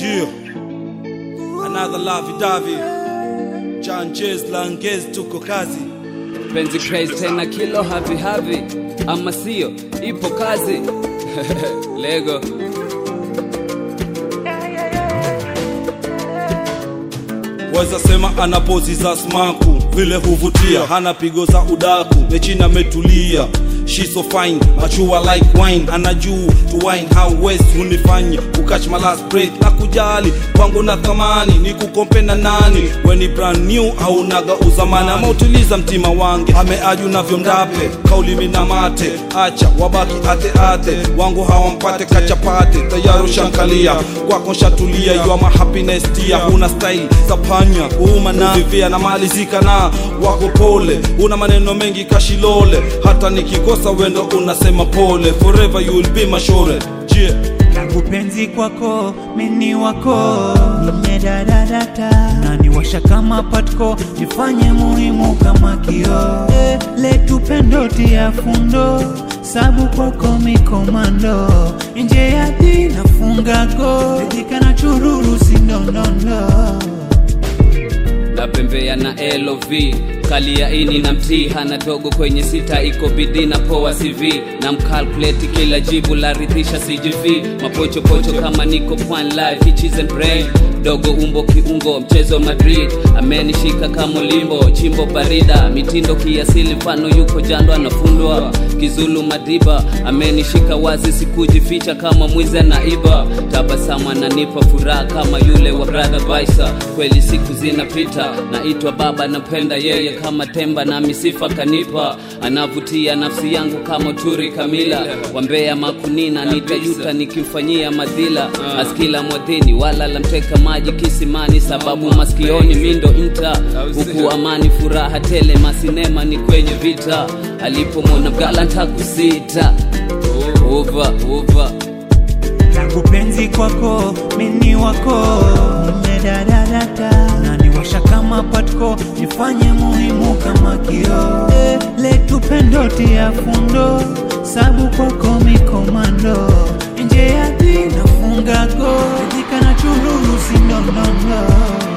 Jio Another Lavi Davi John Jez Langez tuko kazi penzi crazy tena kilo havi havi ama sio ipo kazi lego Weza sema ana pozi za smaku vile huvutia, hana pigo za udaku, mechina ametulia. She so fine, machua like wine, ana juu to wine how west hunifanya ukach my last breath na kujali kwangu na thamani ni kukompe na nani weni brand new au naga uzamani ama utiliza mtima wange ameaju navyo mdape kaulimi na mate acha wabaki ate ate wangu hawampate kachapate tayari shankalia kwako shatulia you are my happiness tia una style za panya uma na vivia na malizika na wako pole una maneno mengi kashilole hata nikikosa wendo unasema pole forever you will be my shore yeah. langu penzi kwako mini wako nimedadadata naniwasha kama patko jifanye muhimu kama kio eh, letu pendo tia fundo sabu kwako mikomando nje ya dina fungago ridhika na chururu sindondondo napembea na lov kali ya ini na mtii hana dogo kwenye sita iko bidii na poa cv na mkalkuleti kila jibu la ridhisha cgv mapochopocho kama niko pwan live hitches and brain dogo umbo kiungo mchezo madrid amenishika kama limbo chimbo barida mitindo kiasili mfano yuko jando anafundwa kizulu madiba amenishika wazi sikujificha kama mwizi anaiba tabasamu ananipa furaha kama yule wa brother baisa kweli siku zinapita naitwa baba napenda yeye kama temba na misifa kanipa anavutia nafsi yangu kama turi kamila wambea makunina nitajuta nikimfanyia madhila askila mwadhini wala lamteka maji kisimani sababu maskioni mindo nta huku amani furaha tele masinema ni kwenye vita alipomwona mgalanta kusita uva uva langu penzi kwako mini wako nimedadadata naniwasha kama patko jifanye muhimu kama kio eh, letu pendo tia fundo sabu kwako mikomando nje ya dina fungago ridhika na chururu sindondondo